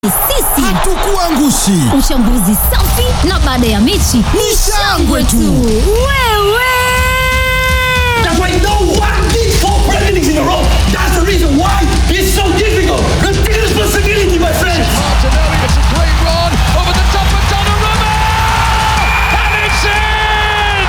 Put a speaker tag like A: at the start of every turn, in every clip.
A: Sisi
B: hatukuangushi.
A: Uchambuzi safi na baada ya mechi
B: Ni shangwe tu.
A: Wewe
C: That's why no one did four Premier Leagues in a row. That's the reason why it's so difficult. Take responsibility, my friends.
D: Martinelli, it's a great run over the top of Donnarumma! And it's in!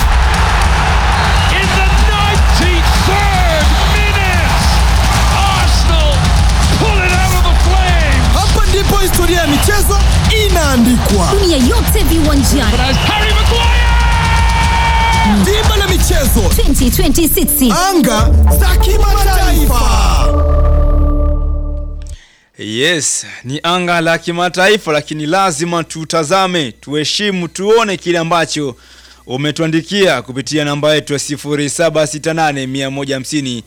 D: In the 93rd minute, Arsenal pull it out of the flames!
B: Hapa ndipo historia ya michezo inaandikwa.
A: dunia yote viwanjani
D: But as Harry Maguire!
B: Dimba la michezo,
A: 2026
B: anga za kimataifa.
E: Yes, ni anga la kimataifa, lakini lazima tutazame, tuheshimu, tuone kile ambacho umetuandikia kupitia namba yetu ya 0768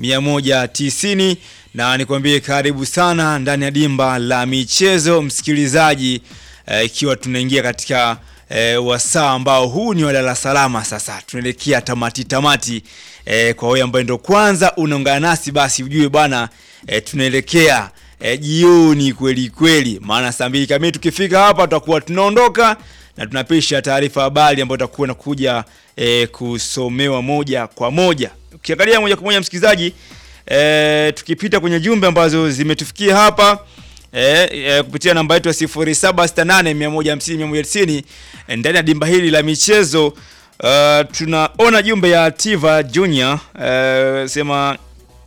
E: 150 na nikwambie karibu sana ndani ya dimba la michezo msikilizaji, eh, ikiwa tunaingia katika eh, wasaa ambao huu ni walala salama. Sasa tunaelekea tamati tamati. Eh, kwa wewe ambaye ndo kwanza unaungana nasi, basi ujue bwana eh, tunaelekea eh, jioni kweli kweli, maana saa mbili kamili tukifika hapa tutakuwa tunaondoka na tunapisha taarifa habari ambayo itakuwa inakuja eh, kusomewa moja kwa moja. Ukiangalia moja kwa moja msikilizaji, eh, tukipita kwenye jumbe ambazo zimetufikia hapa eh, eh, kupitia namba yetu ya 0768150190 eh, ndani ya dimba hili la michezo uh, tunaona jumbe ya Tiva Junior eh, sema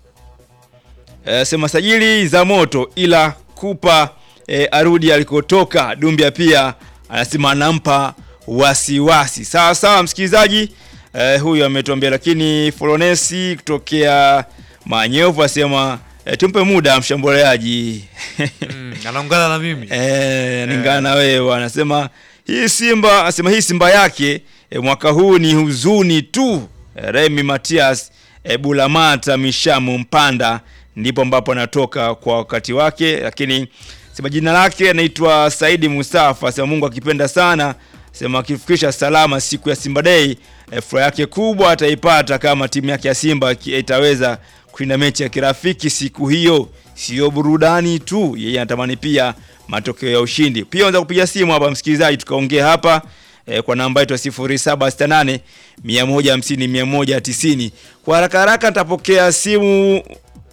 E: Eh, sema sajili za moto ila kupa eh, arudi alikotoka. Dumbia pia anasema anampa wasiwasi. Sawa sawa, msikilizaji eh, huyu ametuambia, lakini Flonesi kutokea Manyovu asema eh, tumpe muda mshambuliaji
F: Mm, anaungana na mimi
E: Eh, ningana na wewe anasema hii Simba anasema hii Simba yake e, mwaka huu ni huzuni tu. E, Remy Matias e, Bulamata Mishamu Mpanda ndipo ambapo anatoka kwa wakati wake, lakini sema jina lake anaitwa Saidi Mustafa, sema Mungu akipenda sana, sema akifikisha salama siku ya Simba Day e, furaha yake kubwa ataipata kama timu yake ya Simba ki- itaweza kushinda mechi ya kirafiki siku hiyo. Sio burudani tu, yeye anatamani pia matokeo ya ushindi. Pia unaweza kupiga simu hapa msikilizaji, tukaongea hapa e, kwa namba yetu ya 0768 150 190. Kwa haraka haraka nitapokea simu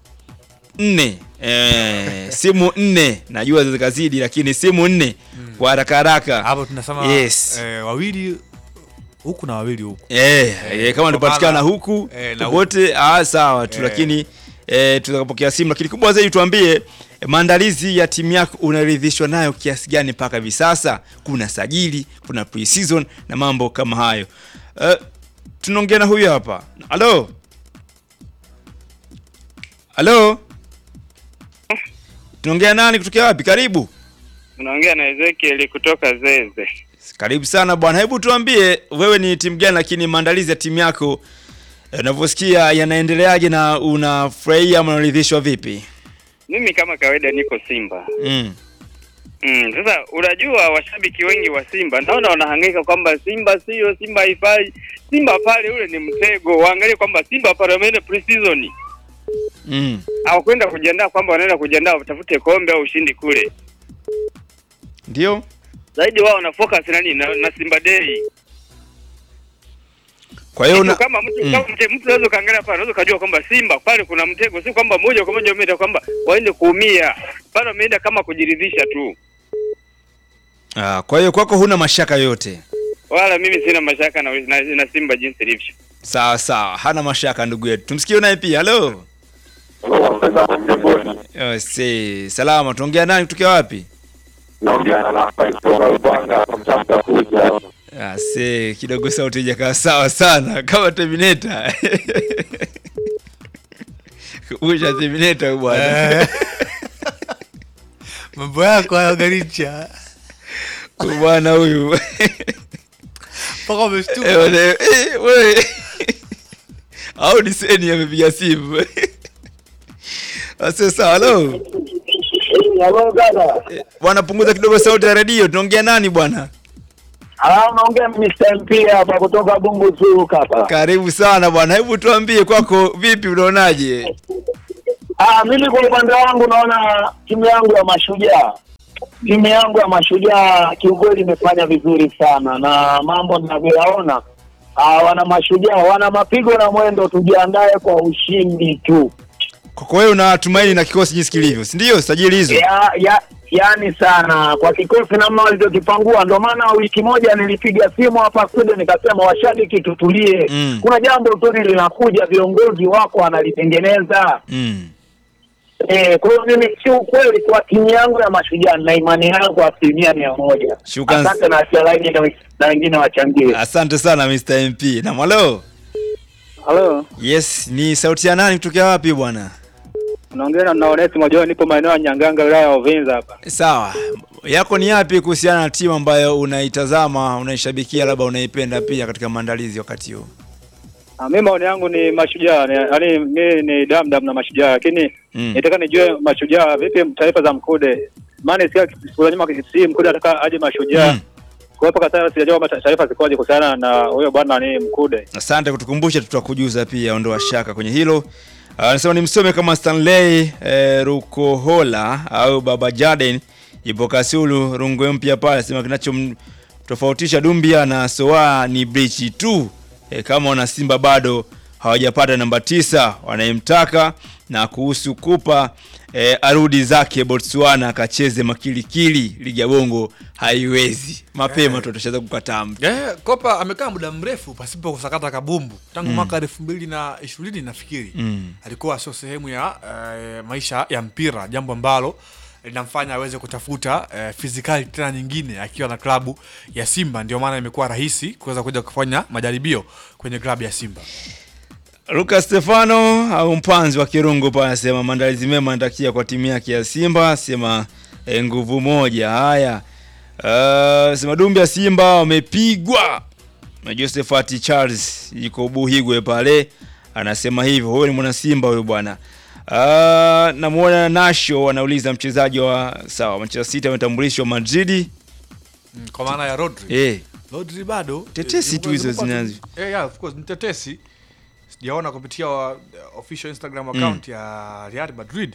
E: nne e, simu nne najua zikazidi, lakini simu nne kwa haraka haraka
F: hapo tunasema
E: Yes.
F: eh, wawili huku na wawili huku
E: Eh, eh, kama tupatikana huku
F: eh, na
E: wote ah, sawa tu
F: Eh.
E: lakini eh, tutapokea simu, lakini kubwa zaidi tuambie eh, maandalizi ya timu yako unaridhishwa nayo kiasi gani mpaka hivi sasa? Kuna sajili, kuna pre-season na mambo kama hayo. Eh, tunaongea na huyu hapa. Halo, halo, tunaongea nani? Kutokea wapi? Karibu.
G: Unaongea na Ezekiel kutoka Zeze.
E: Karibu sana bwana, hebu tuambie wewe ni timu gani, lakini maandalizi ya timu yako eh, unavyosikia yanaendeleaje na unafurahia ama unaridhishwa vipi?
G: Mimi kama kawaida niko Simba.
E: Mm.
G: Mm, sasa unajua washabiki wengi wa Simba naona wanahangaika kwamba Simba sio Simba haifai. Simba pale ule ni mtego. Waangalie kwamba Simba pale wameenda pre-season.
E: Mm.
G: Hawakwenda kujiandaa kwamba wanaenda kujiandaa watafute kombe au ushindi kule.
E: Ndio?
G: Zaidi wao wana focus na nini na, na Simba Day.
E: Kwa hiyo
G: Kitu
E: una
G: kama mtu
E: Mm.
G: kama mte, mtu unaweza kaangalia pale unaweza kujua kwamba Simba pale kuna mtego, si kwamba moja kwa moja wameenda kwamba waende kuumia. Pale wameenda kama kujiridhisha tu.
E: ah, kwa hiyo kwako huna mashaka yoyote.
G: Wala mimi sina mashaka na, na, na Simba jinsi ilivyo.
E: Sawa sawa, hana mashaka ndugu yetu. Tumsikie naye pia. Halo. Oh, si salama, tuongea nani kutokea wapi? Ah, si kidogo sauti haijakaa sawa sana kama Terminator. Kumbusha Terminator huyu bwana.
F: Eh. mambo yako hayo garicha
E: Huyu bwana huyu.
F: mpaka
E: Eh,
F: umeshtuka
E: wale- eh, wewe. Au ni seni amepiga simu. Sasa halo.
H: Halo dada.
E: Eh, Bwana punguza kidogo sauti ya redio. Tunaongea nani bwana?
H: Ah, naongea Mr. MP hapa kutoka Bungu Zoo hapa.
E: Karibu sana bwana. Hebu tuambie kwako vipi unaonaje?
H: Ah, mimi kwa upande wangu naona timu yangu ya Mashujaa, timu yangu ya Mashujaa kiukweli imefanya vizuri sana, na mambo ninavyoyaona, ah, wana Mashujaa wana mapigo na mwendo, tujiandae kwa ushindi tu.
E: Kwa hiyo unatumaini na kikosi jinsi kilivyo, si ndio? Sajili hizo.
H: ya, ya, yani sana kwa kikosi namna walivyokipangua. Ndio maana wiki moja nilipiga simu hapa studio nikasema, washabiki tutulie,
E: Mm.
H: kuna jambo zuri linakuja, viongozi wako wanalitengeneza.
E: Mm.
H: Eh, kwa hiyo mimi si ukweli kwa timu yangu ya Mashujaa na imani yangu asilimia mia moja.
E: Shukrani.
H: Asante na acha laini na- na wengine wachangie.
E: Asante sana Mr. MP. Na mwalo.
G: Halo,
E: Yes, ni sauti ya nani kutokea wapi bwana?
G: unaongea na Onesimo John, nipo maeneo ya Nyanganga, wilaya ya Uvinza hapa.
E: Sawa. Yako ni yapi kuhusiana na timu ambayo unaitazama, unaishabikia, labda unaipenda pia katika maandalizi wakati huu?
G: Ah, mimi maoni yangu ni mashujaa, ni- yaani mimi ni damdam na mashujaa, lakini
E: Mm.
G: nitaka nijue mashujaa vipi taarifa za Mkude. Maana sikia siku za nyuma si Mkude ataka aje mashujaa.
E: Mm.
G: Kwa hiyo mpaka sasa sijajua kama taarifa zikoje kuhusiana na huyo bwana ni Mkude.
E: Asante kutukumbusha, tutakujuza pia, ondoa shaka kwenye hilo. Anasema ni msome kama Stanley eh, Rukohola au Baba Jaden ipo Kasulu Rungwe mpya pale, anasema kinachomtofautisha Dumbia na Soa ni brichi tu. Eh, kama wana Simba bado hawajapata namba tisa wanayemtaka, na kuhusu Kupa eh, arudi zake Botswana akacheze makilikili, ligi ya Bongo haiwezi mapema tu tutashaweza kukataa mtu.
F: Yeah, Kopa amekaa muda mrefu pasipo kusakata kabumbu tangu mwaka elfu mbili na ishirini nafikiri
E: Mm.
F: alikuwa sio sehemu ya eh, maisha ya mpira, jambo ambalo linamfanya aweze kutafuta eh, fizikali tena nyingine akiwa na klabu ya Simba. Ndio maana imekuwa rahisi kuweza kuja kufanya majaribio kwenye klabu ya Simba.
E: Lucas Stefano au mpanzi wa Kirungu pale anasema maandalizi mema anatakia kwa timu yake ya Simba, sema eh, nguvu moja. Haya. Uh, sema Dumbi ya Simba wamepigwa na Josephat Charles yuko Buhigwe pale anasema hivyo. Huyo ni mwana Simba huyo bwana. Uh, namuona Nasho anauliza mchezaji wa sawa Manchester City ametambulishwa Madrid.
F: Mm, kwa maana ya Rodri.
E: Eh,
F: Rodri bado
E: Tetesi
F: eh,
E: tu hizo
F: zimekuwa tu-
E: zinazo.
F: Eh, yeah, of course ni tetesi. Sijaona kupitia wa, official Instagram account ya Real Madrid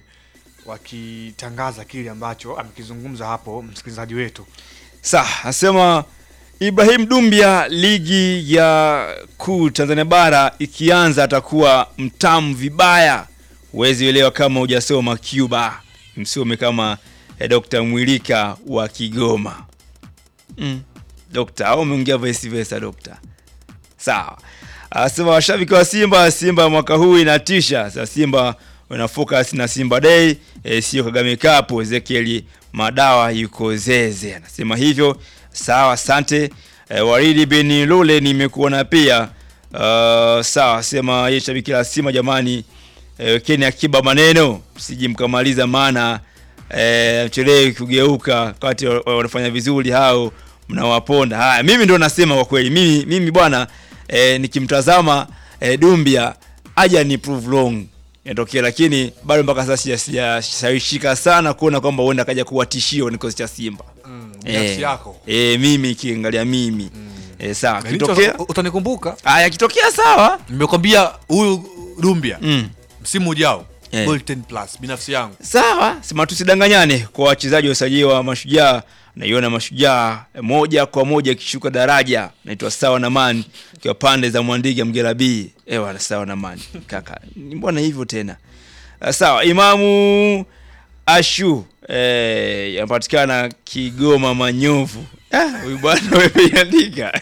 F: wakitangaza kile ambacho amekizungumza hapo msikilizaji wetu.
E: Sa, asema Ibrahim Dumbia, ligi ya kuu Tanzania bara ikianza atakuwa mtamu vibaya. Huwezi elewa kama hujasoma Cuba. Msome kama eh, Dr. Mwilika wa Kigoma. Mm. Dokta, au umeongea vice versa dokta? Sawa. Asema washabiki wa Simba, Simba mwaka huu inatisha. Sasa Simba wana focus na Simba Day, e, sio Kagame Cup. Ezekiel Madawa yuko Zeze. Anasema hivyo. Sawa, asante. E, Waridi bin Lule nimekuona pia. Uh, sawa, sema yeye shabiki la Simba jamani. E, Kenya akiba maneno, msiji mkamaliza maana e, mchelewi kugeuka wakati wa- wa- wanafanya vizuri hao mnawaponda. Haya, mimi ndo nasema kwa kweli, mimi mimi bwana e, nikimtazama e, Dumbia aja ni prove wrong inatokea, lakini bado mpaka sasa sija- sijashawishika sana kuona kwamba huenda akaja kuwa tishio kwenye kikosi cha Simba.
F: binafsi yako.
E: e, mimi kiangalia mimi e, sawa,
F: Benito,
E: kitokea
F: utanikumbuka
E: haya, kitokea sawa
F: nimekwambia huyu Dumbia
E: mm.
F: msimu ujao
E: Eh.
F: goal 10 plus binafsi yangu
E: Sawa, sema tusidanganyane kwa wachezaji wa usajili wa Mashujaa. Naiona Mashujaa eh, moja kwa moja ikishuka daraja. Naitwa Sawa na Man kwa pande za Mwandiga Mgera B. Eh, wala Sawa na Man. Kaka, ni mbona hivyo tena? Ah, Sawa, Imamu Ashu eh, yanapatikana Kigoma Manyovu. Ah, huyu bwana wewe andika.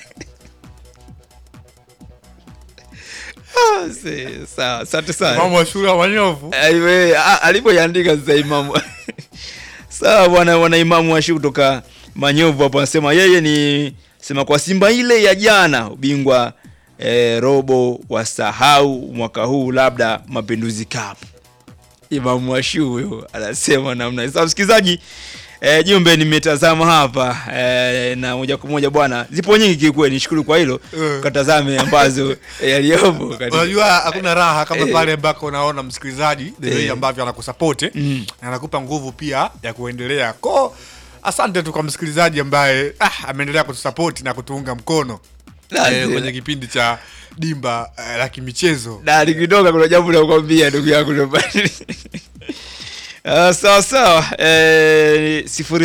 E: Ah, se- sawa, asante sana.
F: mama wa shule ya Manyovu
E: Aiwe, a- alivyoiandika sasa imamu sawa bwana wana imamu washi kutoka manyovu hapo anasema yeye ni sema kwa simba ile ya jana ubingwa eh, robo wasahau mwaka huu labda mapinduzi cup imamu washu huyo anasema namna hiyo. sasa msikilizaji eh, jumbe nimetazama hapa eh, na moja kwa moja bwana zipo nyingi kiukweli nishukuru kwa hilo
F: Eh.
E: katazame ambazo eh, yaliyopo katika-
F: unajua hakuna raha kama
E: Eh.
F: pale ambako unaona msikilizaji the way
E: Eh.
F: ambavyo anakusapoti
E: Mm.
F: na anakupa nguvu pia ya kuendelea ko asante tu kwa msikilizaji ambaye ah, ameendelea kutusapoti na kutuunga mkono
E: Lazima.
F: eh, kwenye kipindi cha dimba eh, la kimichezo
E: na nikitoka kuna jambo nakwambia ndugu yangu ndo bali Uh, sawa sawa eh,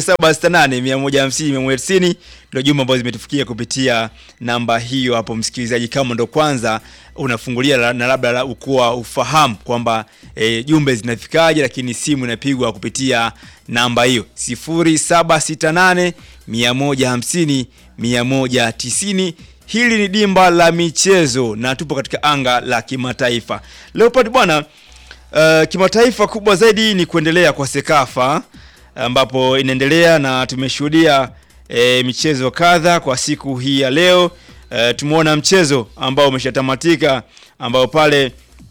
E: 0768150190 ndio jumbe ambazo zimetufikia kupitia namba hiyo hapo, msikilizaji, kama ndo kwanza unafungulia la- na labda la- ukuwa ufahamu kwamba eh, jumbe zinafikaje, lakini simu inapigwa kupitia namba hiyo 0768 150 190. Hili ni dimba la michezo na tupo katika anga la kimataifa. Leopard bwana Uh, kimataifa kubwa zaidi ni kuendelea kwa Sekafa ambapo inaendelea na tumeshuhudia e, michezo kadha kwa siku hii ya leo. E, tumeona mchezo ambao umeshatamatika ambao pale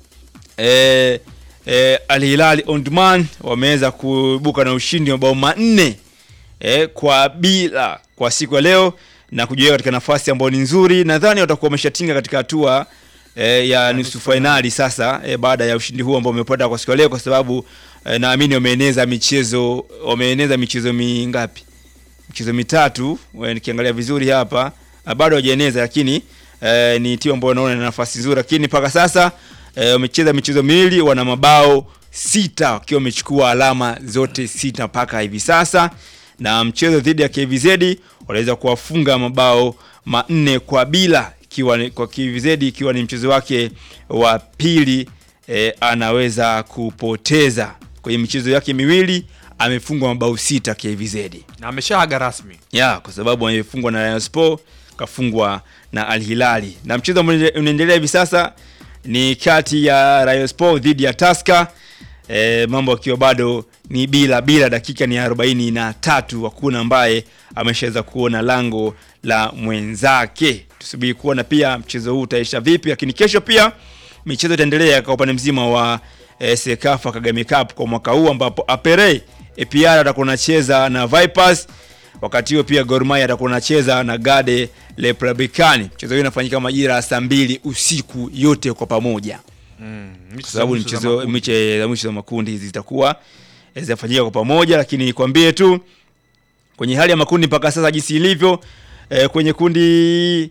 E: e, e, Al Hilal Omdurman wameweza kuibuka na ushindi wa mabao manne e, kwa bila kwa siku ya leo na kujiweka katika nafasi ambayo ni nzuri. Nadhani watakuwa wameshatinga katika hatua e, ya nusu fainali sasa e, baada ya ushindi huu ambao wamepata kwa siku ya leo, kwa sababu e, naamini wameeneza michezo wameeneza michezo mingapi? Michezo mitatu e, nikiangalia vizuri hapa ah, bado hawajaeneza, lakini e, ni timu ambayo naona ina nafasi nzuri, lakini mpaka sasa e, wamecheza michezo miwili, wana mabao sita wakiwa wamechukua alama zote sita mpaka hivi sasa, na mchezo dhidi ya KVZ waliweza kuwafunga mabao manne kwa bila ikiwa ni- kwa KVZ ikiwa ni mchezo wake wa pili e, anaweza kupoteza kwenye michezo yake miwili amefungwa mabao sita KVZ
F: na ameshaaga rasmi
E: ya kwa sababu amefungwa na Rayon Sport kafungwa na Al Hilali, na mchezo ambao unaendelea hivi sasa ni kati ya Rayon Sport dhidi ya Tusker. E, mambo akiwa bado ni bila bila, dakika ni arobaini na tatu, hakuna ambaye ameshaweza kuona lango la mwenzake. Tusubiri kuona pia mchezo huu utaisha vipi, lakini kesho pia michezo itaendelea kwa upande mzima wa e, Sekafa Kagame Cup kwa mwaka huu ambapo Apere APR atakuwa anacheza na Vipers wakati huo pia Gor Mahia atakuwa anacheza na Gade Republicani. Mchezo huu unafanyika majira ya saa mbili usiku yote kwa pamoja, kwa sababu ni mchezo miche za mwisho za makundi hizi zitakuwa eh, zinafanyika kwa pamoja, lakini nikwambie tu kwenye hali ya makundi mpaka sasa jinsi ilivyo eh, kwenye kundi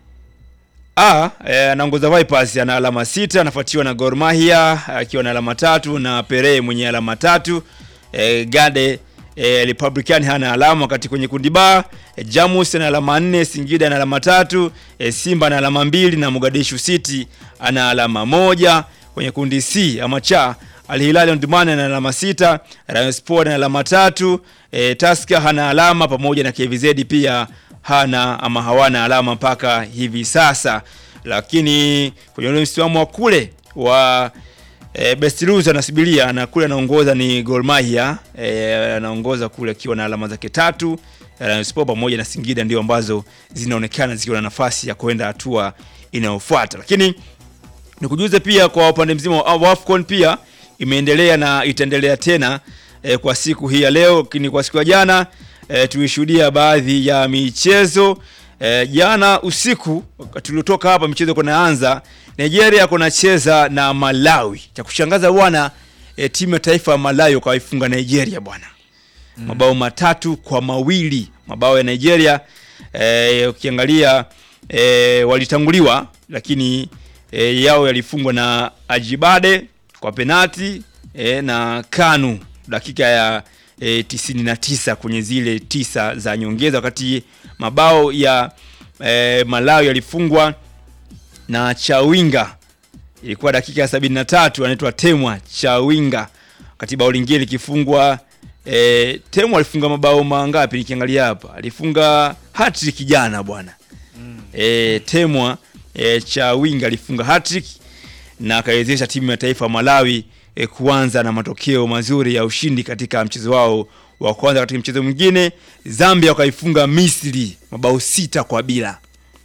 E: A eh, anaongoza Vipers ana alama sita, anafuatiwa na Gor Mahia akiwa na alama tatu na Pere mwenye alama tatu. Eh, Gade eh, Republican hana alama, wakati kwenye kundi B eh, Jamus ana alama nne, Singida ana alama tatu, eh, Simba ana alama mbili na Mogadishu City ana alama moja. Kwenye kundi C ama cha Al Hilal Omdurman ana alama sita, Rayon Sport ana alama tatu, eh, Tusker hana alama pamoja na KVZ pia hana ama hawana alama mpaka hivi sasa, lakini kwenye ule msimamo wa kule wa e, Best Loser anasubiria na kule anaongoza ni Gor Mahia e, anaongoza kule akiwa na alama zake tatu. Rayon Sport pamoja na Singida ndio ambazo zinaonekana zikiwa na nafasi ya kwenda hatua inayofuata, lakini nikujuze pia kwa upande mzima wa AFCON pia imeendelea na itaendelea tena e, kwa siku hii ya leo, lakini kwa siku ya jana e, tulishuhudia baadhi ya michezo e, jana usiku wakati tuliotoka hapa michezo kunaanza, Nigeria kunacheza na Malawi. Cha kushangaza bwana e, timu ya taifa ya Malawi wakaifunga Nigeria bwana mabao matatu kwa mawili mabao ya Nigeria e, ukiangalia e, walitanguliwa lakini e, yao yalifungwa na Ajibade kwa penati e, na Kanu dakika ya e, 99 kwenye zile tisa za nyongeza, wakati mabao ya e, Malawi yalifungwa na Chawinga ilikuwa dakika ya 73, anaitwa Temwa Chawinga, wakati bao lingine likifungwa e, Temwa alifunga mabao mangapi? Nikiangalia hapa alifunga hat-trick jana bwana e, Temwa e, Chawinga alifunga hat-trick na akaiwezesha timu ya taifa ya Malawi e, kuanza na matokeo mazuri ya ushindi katika mchezo wao wa kwanza. Katika mchezo mwingine Zambia wakaifunga Misri mabao sita kwa bila.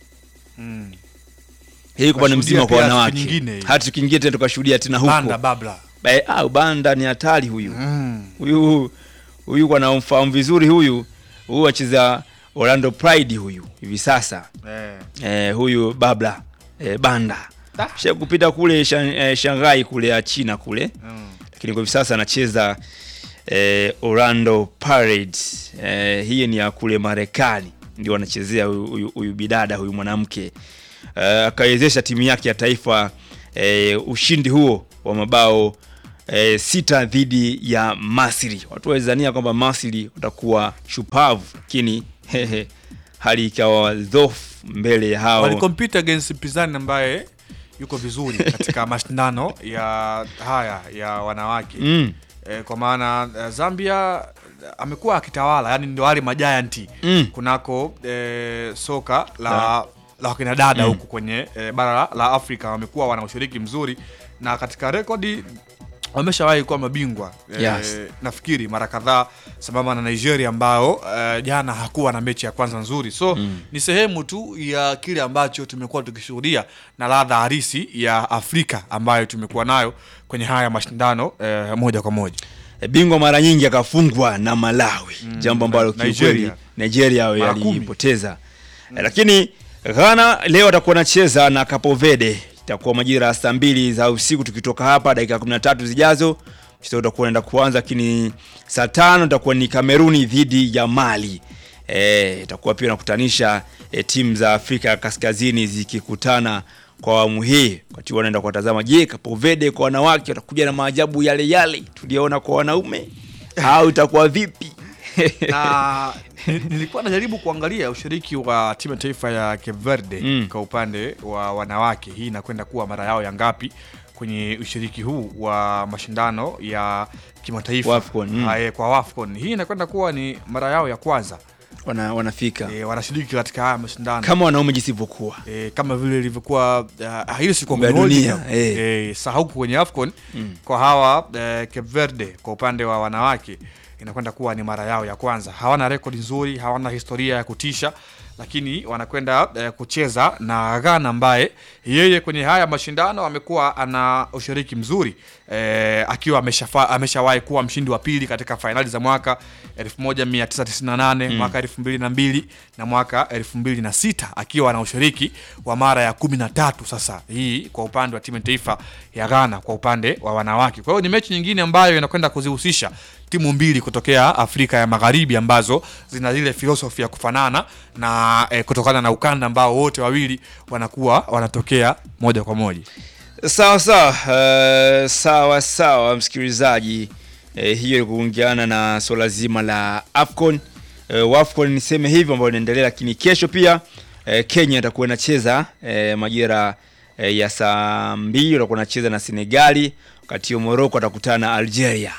E: Hii kwa upande mzima kwa
F: Tukashuhudia pia
E: wanawake.
F: siku nyingine hii.
E: Hata kingine tena tukashuhudia tena huko.
F: banda babla
E: Eh, ah, Banda ni hatari huyu. Huyu huyu kwa namfahamu vizuri huyu. Huyu acheza Orlando Pride huyu hivi sasa.
F: eh.
E: Eh, huyu Babla eh, Banda. Sha kupita kule Shan, eh, Shanghai kule ya China kule. Lakini kwa hivi sasa anacheza eh, Orlando Pirates. Eh, hii ni ya kule Marekani. Ndio anachezea huyu- huyu huyu bidada huyu mwanamke. Eh, akaiwezesha timu yake ya taifa eh, ushindi huo wa mabao e, sita dhidi ya Masri. Watu walizania kwamba Masri watakuwa shupavu, lakini hehe, hali ikawa dhofu mbele ya hao
F: walikompete against mpinzani ambaye yuko vizuri katika mashindano ya haya ya wanawake
E: Mm.
F: e, kwa maana eh, Zambia eh, amekuwa akitawala, yani ndio wale majayanti
E: Mm.
F: kunako e, soka la la wakina dada huku kwenye e, bara la- la Afrika wamekuwa wana ushiriki mzuri na katika rekodi wameshawahi kuwa mabingwa e,
E: Yes.
F: nafikiri mara kadhaa sambamba na Nigeria ambao e, jana hakuwa na mechi ya kwanza nzuri so ni sehemu tu ya kile ambacho tumekuwa tukishuhudia na ladha halisi ya Afrika ambayo tumekuwa nayo kwenye haya mashindano e, moja kwa moja
E: E, bingwa mara nyingi akafungwa na Malawi, jambo ambalo
F: Na-
E: kiukweli
F: Nigeria.
E: Nigeria
F: Mara kumi.
E: yalipoteza. E, lakini Ghana leo atakuwa anacheza na Cape Verde, itakuwa majira ya saa mbili za usiku tukitoka hapa, dakika 13 zijazo mchezo utakuwa unaenda kuanza, lakini saa tano itakuwa ni Kameruni dhidi ya Mali. E, itakuwa pia nakutanisha e, timu za Afrika ya Kaskazini zikikutana kwa awamu hii, wakati wanaenda kuwatazama, je, Cape Verde kwa wanawake watakuja na maajabu yale yale tuliyoona kwa wanaume au itakuwa vipi?
F: na ni- nilikuwa najaribu kuangalia ushiriki wa timu ya taifa ya Cape Verde
E: Mm.
F: kwa upande wa wanawake. Hii inakwenda kuwa mara yao ya ngapi kwenye ushiriki huu wa mashindano ya kimataifa
E: Wafcon, mm.
F: Ah, eh, kwa Wafcon. Hii inakwenda kuwa ni mara yao ya kwanza
E: Wana, wanafika
F: e, wanashiriki katika haya mashindano
E: kama wanaume jisivyokuwa
F: e, kama vile ilivyokuwa uh, hili si
E: Kombe la dunia, eh.
F: e, sahau kwenye AFCON kwa hawa eh, Cape Verde kwa upande wa wanawake inakwenda kuwa ni mara yao ya kwanza. Hawana rekodi nzuri, hawana historia ya kutisha, lakini wanakwenda eh, kucheza na Ghana ambaye yeye kwenye haya mashindano amekuwa ana ushiriki mzuri eh, akiwa ameshafa- ameshawahi kuwa mshindi wa pili katika fainali za mwaka 1998 mwaka 2002 na mwaka 2006 akiwa na ushiriki wa mara ya 13 sasa hii kwa upande wa timu ya taifa ya Ghana kwa upande wa wanawake. Kwa hiyo ni mechi nyingine ambayo inakwenda kuzihusisha timu mbili kutokea Afrika ya Magharibi ambazo zina zile filosofi ya kufanana na eh, kutokana na ukanda ambao wote wawili wanakuwa wanatokea moja kwa moja.
E: sawa sawa eh, sawa sawa msikilizaji eh, hiyo ni kuungiana na swala zima la afcon eh, wafcon niseme hivyo ambayo inaendelea lakini kesho pia eh, kenya itakuwa inacheza eh, majira eh, ya saa mbili watakuwa inacheza na senegali wakati huo moroko atakutana na algeria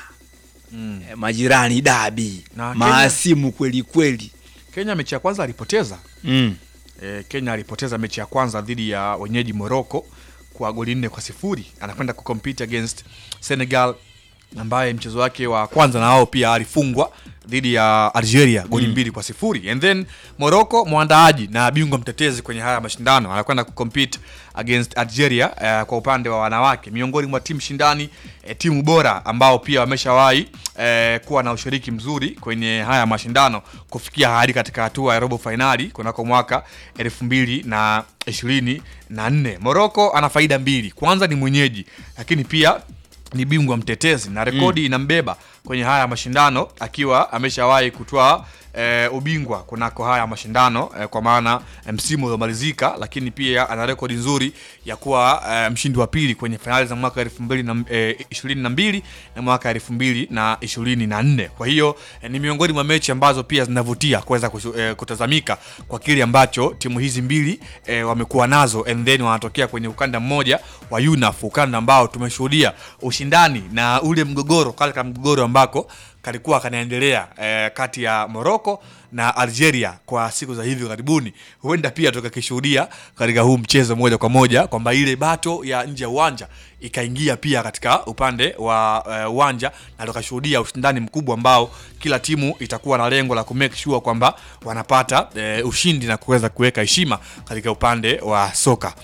E: mm. eh, majirani dabi
F: Na Kenya-
E: maasimu kweli kweli
F: Kenya mechi ya kwanza alipoteza
E: mm.
F: e, Kenya alipoteza mechi ya kwanza dhidi ya wenyeji Morocco kwa goli nne kwa sifuri. Anakwenda kucompete against Senegal ambaye mchezo wake wa kwanza na wao pia alifungwa dhidi ya Algeria goli mbili kwa sifuri. And then Morocco mwandaaji na bingwa mtetezi kwenye haya mashindano anakwenda kucompete against Algeria eh, kwa upande wa wanawake, miongoni mwa timu shindani eh, timu bora ambao pia wameshawahi eh, kuwa na ushiriki mzuri kwenye haya mashindano kufikia hadi katika hatua ya robo fainali kunako mwaka elfu mbili na ishirini na nne. Morocco ana faida mbili, kwanza ni mwenyeji, lakini pia ni bingwa mtetezi na rekodi inambeba kwenye haya mashindano akiwa ameshawahi kutoa e, ubingwa kunako haya mashindano e, kwa maana e, msimu uliomalizika, lakini pia ana rekodi nzuri ya kuwa e, mshindi wa pili kwenye fainali za mwaka elfu mbili na e, ishirini na mbili na mwaka elfu mbili na ishirini na nne. Kwa hiyo e, ni miongoni mwa mechi ambazo pia zinavutia kuweza kusu- e, kutazamika kwa kile ambacho timu hizi mbili e, wamekuwa nazo and then wanatokea kwenye ukanda mmoja wa UNAF, ukanda ambao tumeshuhudia ushindani na ule mgogoro katika mgogoro ambako kalikuwa kanaendelea e, kati ya Morocco na Algeria kwa siku za hivi karibuni. Huenda pia tukakishuhudia katika huu mchezo moja kwa moja kwamba ile bato ya nje ya uwanja ikaingia pia katika upande wa eh, uwanja na tukashuhudia ushindani mkubwa ambao kila timu itakuwa na lengo la kumake sure kwamba wanapata eh, ushindi na kuweza kuweka heshima katika upande wa soka.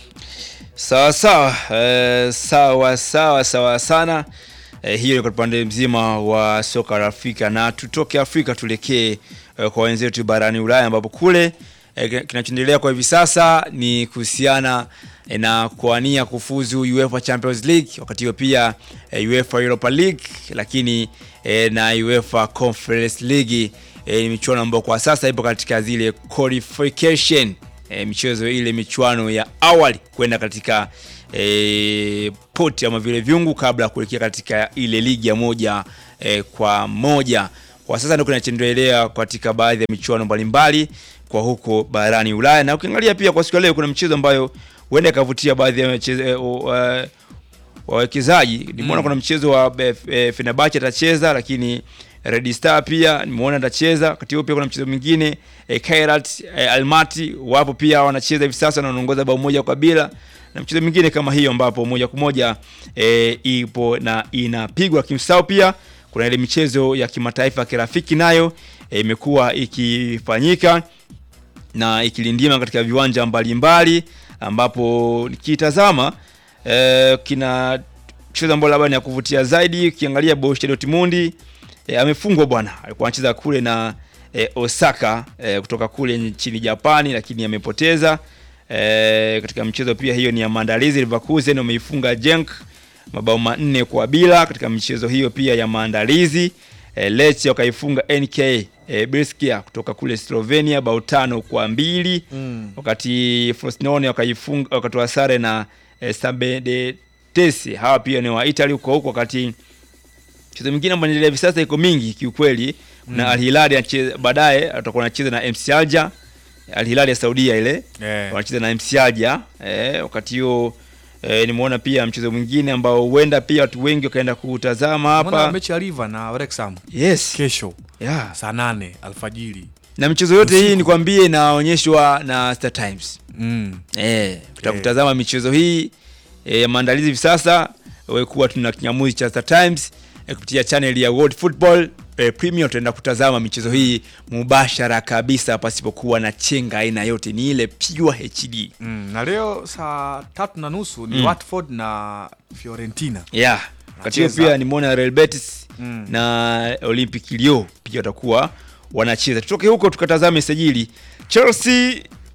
E: sawa sawa eh, sawa sawa sawa sana eh, hiyo ni kwa upande mzima wa soka la Afrika na tutoke Afrika tuelekee eh, kwa wenzetu barani Ulaya ambapo kule eh, kinachoendelea kwa hivi sasa ni kuhusiana eh, na kuania kufuzu UEFA Champions League wakati huo pia eh, UEFA Europa League lakini eh, na UEFA Conference League eh, ni michuano ambayo kwa sasa ipo katika zile qualification e, michezo ile michuano ya awali kwenda katika e, poti ama vile vyungu kabla ya kuelekea katika ile ligi ya moja e, kwa moja. Kwa sasa ndio kinachoendelea katika baadhi ya michuano mbalimbali kwa huko barani Ulaya, na ukiangalia pia kwa siku ya leo kuna mchezo ambayo huenda ikavutia baadhi ya michezo e, uh, wawekezaji nimeona
F: Mm.
E: kuna mchezo wa e, e, Fenerbahce atacheza, lakini Red Star pia nimeona atacheza. Wakati huo pia kuna mchezo mwingine e, Kairat e, Almaty wapo pia wanacheza hivi sasa na wanaongoza bao moja kwa bila, na mchezo mwingine kama hiyo ambapo moja kwa moja e, ipo na inapigwa kimsao. Pia kuna ile michezo ya kimataifa ya kirafiki nayo e, imekuwa ikifanyika na ikilindima katika viwanja mbalimbali ambapo nikitazama eh, kina mchezo ambao labda ni ya kuvutia zaidi ukiangalia Borussia Dortmund eh, amefungwa bwana, alikuwa anacheza kule na eh, Osaka eh, kutoka kule nchini Japani, lakini amepoteza eh, katika mchezo pia. Hiyo ni ya maandalizi. Leverkusen wameifunga Genk mabao manne kwa bila katika michezo hiyo pia ya maandalizi. E, Lecce wakaifunga NK e, Brescia kutoka kule Slovenia bao tano kwa mbili
F: Mm.
E: wakati Frosinone wakaifunga wakatoa sare na e, Sabedetesi hawa pia ni wa Italy huko huko, wakati mchezo mwingine ambao inaendelea hivi sasa iko mingi kiukweli na
F: Mm.
E: Al Hilal anacheza baadaye atakuwa anacheza na MC Alger Al Hilal ya Saudia ile
F: Eh.
E: wanacheza na MC Alger eh, wakati huo eh, nimeona pia mchezo mwingine ambao huenda pia watu wengi wakaenda kutazama
F: Umeona
E: hapa
F: mechi ya River na Wrexham
E: yes
F: kesho
E: yeah.
F: saa nane alfajiri.
E: na michezo yote hii
F: Usiku.
E: nikwambie inaonyeshwa na Star Times
F: Mm.
E: eh, tutakutazama michezo hii eh, maandalizi hivi sasa wewe kuwa tuna kinyamuzi cha Star Times eh, kupitia channel ya World Football eh, Premium tutaenda kutazama michezo hii mubashara kabisa pasipokuwa na chenga aina yote, ni ile pure HD.
F: Mm. Na leo saa tatu na nusu ni
E: Mm.
F: Watford na Fiorentina.
E: Yeah. Wakati huo
F: Wanacheza.
E: pia nimeona Real Betis
F: Mm.
E: na Olympic Lyon pia watakuwa wanacheza. Tutoke huko tukatazame sajili. Chelsea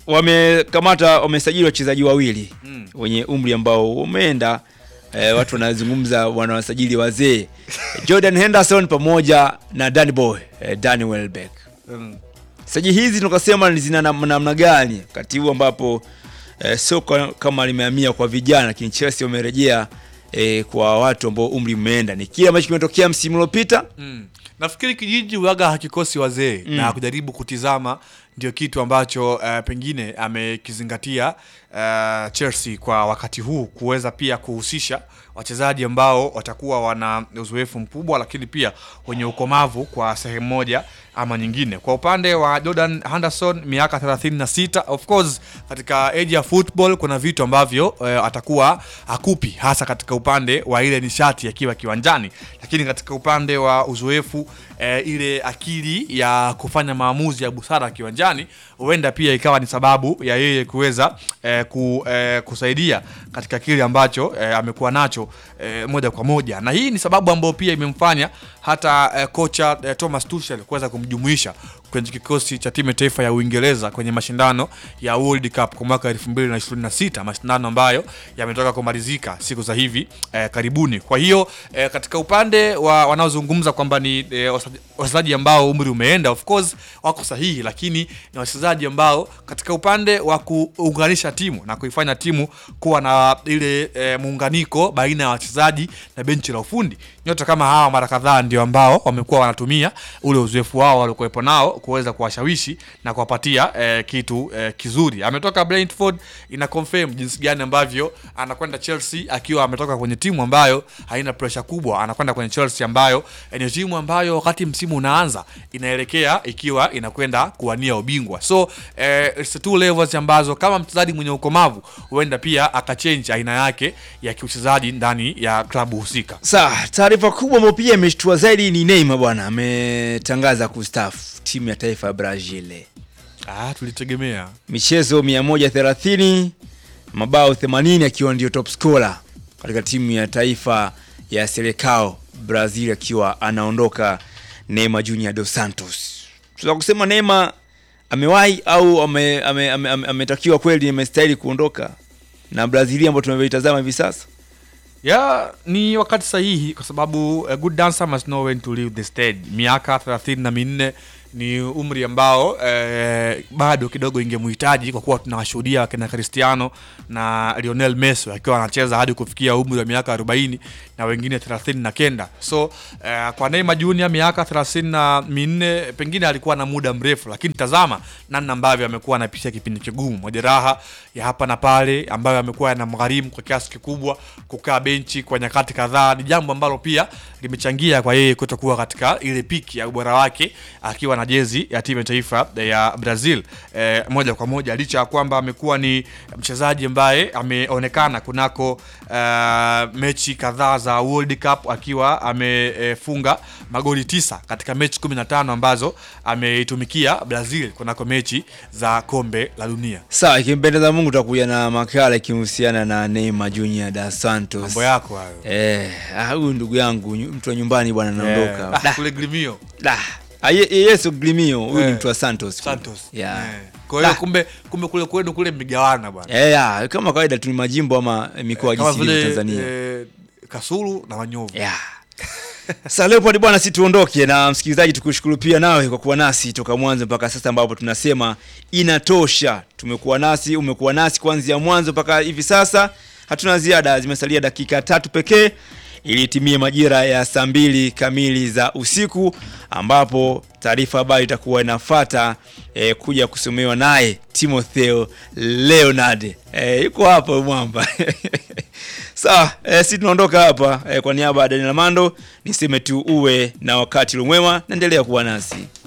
E: wamekamata wamesajili wachezaji wawili
F: Mm.
E: wenye umri ambao umeenda eh, watu wanazungumza wanawasajili wazee Jordan Henderson pamoja na Danny Boy eh, Danny Welbeck.
F: Mm.
E: Sajili hizi tukasema ni zina nam- namna gani wakati huu ambapo eh, soka kama limehamia kwa vijana, lakini Chelsea wamerejea eh, kwa watu ambao umri umeenda. Ni kile ambacho kimetokea msimu uliopita.
F: Mm. Nafikiri kijiji waga hakikosi wazee
E: Mm.
F: na kujaribu kutizama ndio kitu ambacho uh, pengine amekizingatia uh, Chelsea kwa wakati huu kuweza pia kuhusisha wachezaji ambao watakuwa wana uzoefu mkubwa, lakini pia wenye ukomavu kwa sehemu moja ama nyingine. Kwa upande wa Jordan Henderson miaka 36, of course katika age ya football kuna vitu ambavyo uh, atakuwa akupi hasa katika upande wa ile nishati akiwa kiwanjani, lakini katika upande wa uzoefu eh, ile akili ya kufanya maamuzi ya busara kiwanjani huenda pia ikawa ni sababu ya yeye kuweza eh, ku, eh, kusaidia katika kile ambacho eh, amekuwa nacho eh, moja kwa moja, na hii ni sababu ambayo pia imemfanya hata eh, kocha eh, Thomas Tuchel kuweza kumjumuisha kwenye kikosi cha timu ya taifa ya Uingereza kwenye mashindano ya World Cup kwa mwaka 2026 mashindano ambayo yametoka kumalizika siku za hivi eh, karibuni. Kwa hiyo eh, katika upande wa wanaozungumza kwamba ni eh, wasa- wachezaji ambao umri umeenda, of course wako sahihi, lakini ni wachezaji ambao katika upande wa kuunganisha timu na kuifanya timu kuwa na ile eh, muunganiko baina ya wachezaji na benchi la ufundi, nyota kama hawa mara kadhaa ndio ambao wamekuwa wanatumia ule uzoefu wao waliokuwepo nao kuweza kuwashawishi na kuwapatia eh, kitu eh, kizuri. Ametoka Brentford, ina confirm jinsi gani ambavyo anakwenda Chelsea akiwa ametoka kwenye timu ambayo haina pressure kubwa, anakwenda kwenye Chelsea ambayo eh, ni timu ambayo wakati msimu unaanza inaelekea ikiwa inakwenda kuwania ubingwa. So eh, it's two levels ambazo kama mchezaji mwenye ukomavu huenda pia akachange aina yake ya kiuchezaji ndani ya klabu husika.
E: Sawa, taarifa kubwa ambayo pia imeshtua zaidi ni Neymar bwana ametangaza kustaafu timu ya taifa ya Brazil.
F: Ah, tulitegemea
E: Michezo 130, mabao 80 akiwa ndio top scorer katika timu ya taifa ya Seleção Brazil akiwa anaondoka Neymar Junior dos Santos. Tunaweza kusema Neymar amewahi au ametakiwa ame, ame, ame, ametakiwa kweli amestahili kuondoka na Brazil ambayo tumeitazama hivi sasa.
F: ya ni wakati sahihi kwa sababu a good dancer must know when to leave the stage. Miaka thelathini na minne ni umri ambao eh, bado kidogo ingemhitaji kwa kuwa tunawashuhudia wakina Cristiano na Lionel Messi akiwa wanacheza hadi kufikia umri wa miaka 40 na wengine 30 na kenda. So eh, kwa Neymar Junior miaka 30 na minne pengine alikuwa na muda mrefu, lakini tazama namna ambavyo amekuwa anapitia kipindi kigumu, majeraha ya hapa na pale ambayo amekuwa yanamgharimu kwa kiasi kikubwa kukaa benchi kwa nyakati kadhaa. Ni jambo ambalo pia limechangia kwa yeye kutokuwa katika ile piki ya ubora wake akiwa na jezi ya timu ya taifa ya Brazil eh, moja kwa moja, licha ya kwamba amekuwa ni mchezaji ambaye ameonekana kunako eh, mechi kadhaa za World Cup akiwa amefunga magoli tisa katika mechi 15 ambazo ameitumikia Brazil kunako mechi za kombe la dunia.
E: Sawa, ikimpendeza Mungu tutakuja na makala ikihusiana na Neymar Junior da Santos.
F: Mambo yako hayo.
E: Eh, ah, huyu ndugu yangu nyu- mtu wa nyumbani bwana anaondoka.
F: Eh,
E: Da,
F: kule Gremio
E: da. Ah, ye- ye- Yesu Glimio, huyu ni
F: Eh,
E: mtu wa Santos.
F: Santos.
E: Yeah.
F: Eh. Kwa hiyo
E: Da.
F: kumbe kumbe kule kwenu kule mmegawana bwana.
E: Eh, ya, kama kawaida tu ni majimbo ama mikoa
F: Kama
E: jinsi ilivyo
F: vile
E: Tanzania.
F: eh, Kasulu na Wanyovu.
E: Yeah. Sasa Leopold bwana, si tuondoke na msikilizaji, tukushukuru pia nawe kwa kuwa nasi toka mwanzo mpaka sasa, ambapo tunasema inatosha. Tumekuwa nasi, umekuwa nasi kuanzia mwanzo mpaka hivi sasa, hatuna ziada. Zimesalia dakika tatu pekee ili itimie majira ya saa mbili kamili za usiku, ambapo taarifa habari itakuwa inafata eh, kuja kusomewa naye Timotheo Leonard eh, yuko hapa mwamba Sawa, eh, si tunaondoka hapa eh, kwa niaba ya Daniel Mando niseme tu uwe na wakati lumwema, naendelea kuwa nasi.